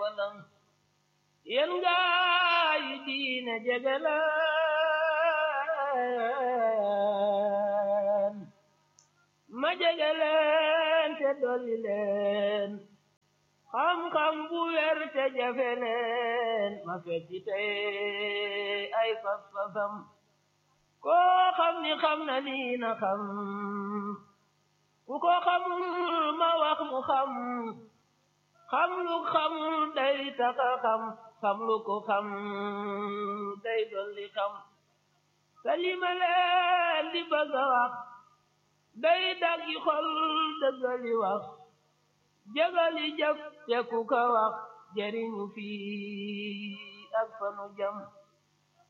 walang yéen gaa yi diine jegeleen ma jegeleen te dolli leen xam-xam bu wér te jafe leen ma fecci tey ay fas-fasam koo xam ni xam na lii na xam ku ko xamul ma wax mu xam xam lu xam day taxa xam xam lu ko xam day dolli xam te li ma leen di bëgg a wax day daggi xol dëggali wax jëgali jëf te ku ko wax jëriñu fii ak fanu jam